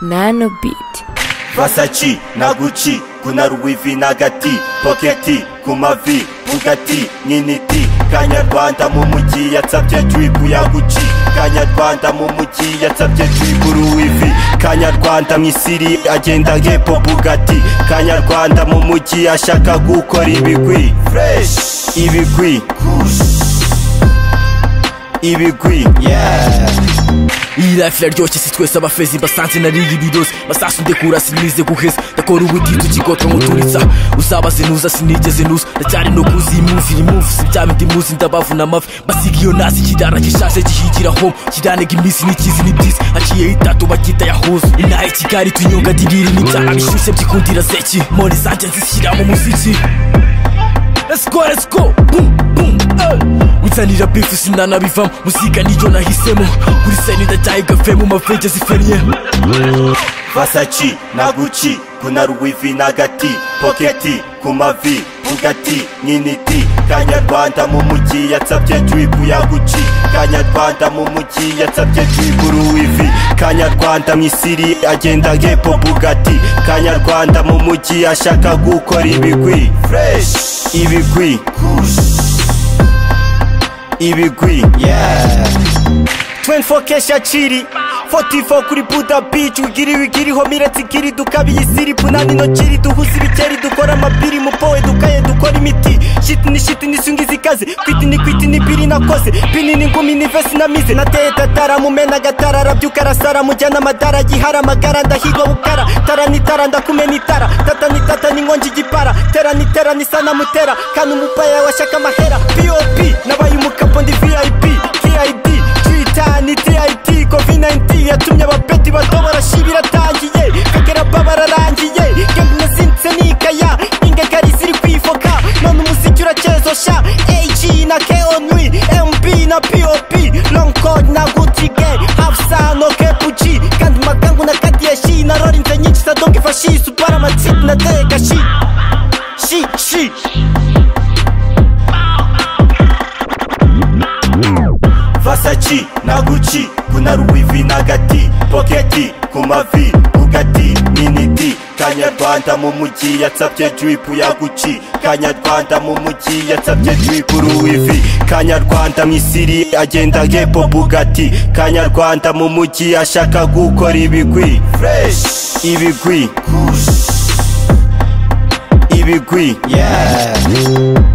nano biti Versace na Gucci kuna Louis V na Gati Pocket ku mavi Bugatti nyiniti kanyarwanda mu mujyi yatsabye dribu ya Gucci kanyarwanda mu mujyi yatsabye dribu Louis V kanyarwanda misiri agenda ngepo Bugatti kanyarwanda mu mujyi ashaka gukora ibigwi fresh ibigwi ibigwi ilife iraryoshye si twese abafezi basanze nariri biroze basasu ndekura sinize guheza ndakora ubutitsu kigotwa nguturitsa uzabaze nuza sinigeze nuza ndacyari no kuzi imuzi iri muvu si bya bindi muzi ndabavuna amavi basiga iyo nazi ikidara gishaje gihigira home kiranega iminsi n'ikizi n'ibyiza haciyeho itatu bakita yahuza inaha i kigali tunyonga diriri n'ibyaha bishyushye byikundira zeki moni zanjye nzishyira mu muziki Let's go, let's go, boom, boom, eh. Witsanira bifu sinanabivamo muzika niyo nahisemo kuri seni ndacyayigavuye mu mavege zifaniye Versace na Gucci kuna Louis V na Gati Pocket ku mavi Bugatti nyiniti kanyarwanda mu mujyi yatsabye dribu ya Gucci kanyarwanda mu mujyi yatsabye dribu Louis V kanyarwanda misiri agenda ngepo Bugatti kanyarwanda mu mujyi ashaka gukora ibigwi fresh ibigwi ibigwi yeah 24 kesha chiri 44 kuri Buda Beach wigiri wigiri homira tsikiri dukabi isiri punani no chiri duhusi bikeri dukora amapiri mupowe dukaye dukora imiti shit ni shit ni sungi zikaze kwit ni kwit ni piri nakoze pini ni ngumi ni vesi na mize nateye tatara mumena gatara rabyuka rasara mujyana amadara gihara amagara ndahigwa bukara tara ni tara ndakumena itara tata ni tata ni nkongi igipara tera ni tera ni sana mutera kandi umupaya washaka amahera pop nabaye umukapo ndi vip kid Twitter ni DIT COVID-19 yatumye abapeti bato barashibira tangiye kagera babararangiye gembuna sinse nikaya ingagari ziri kwifoka none umuziki uracyezosha AG na KONWI MB na POP long code na gutige hafsa no kepuchi kandi magangu na kadiyashi na rorinze nyinshi za dongi fashi supara matsit na tega shi shi shi Versace na Gucci kuna Louis V na Gati Pocket ku mavi Bugatti Miniti kanyarwanda mu mujyi yatsabye dripu ya Gucci kanyarwanda mu mujyi yatsabye dripu Louis V kanyarwanda misiri agenda ngepo Bugatti kanyarwanda mu mujyi ashaka gukora ibigwi fresh ibigwi ibigwi yeah